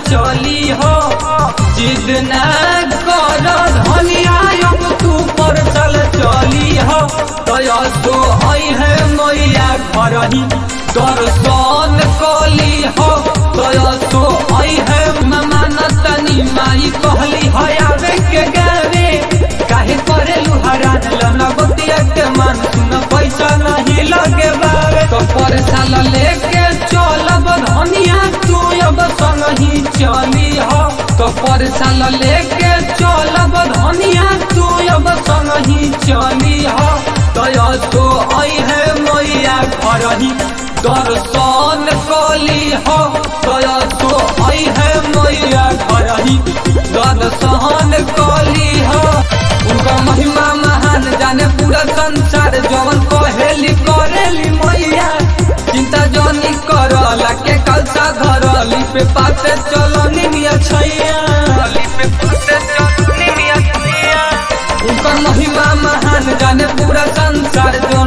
चली हो जिद न कर धनिया अब तू पर चल चली हो तया तो आई है मैया घर ही दर्शन कली हो तया तो आई है ममान तनी माई कहली है आवे के गावे काहे करे लुहरान लमना बतिया के मान सुन पैसा नहीं लगे बावे तो पर साल लेके चलब धनिया तू अब संग ही चली हो तो पर साल लेके चलब धनिया तू अब संग ही चली हो तया तो आई है मैया घर ही दर्शन कली हो तया तो आई है मैया घर ही दर्शन कली हो उनका महिमा महान जाने पूरा संसार जवन कहेली करेली मैया चिंता जनी करला के कलसा धरली पे पाते चलनी मिया छैया पे पाते चलनी मिया छैया उनका महिमा महान जाने पूरा संसार जो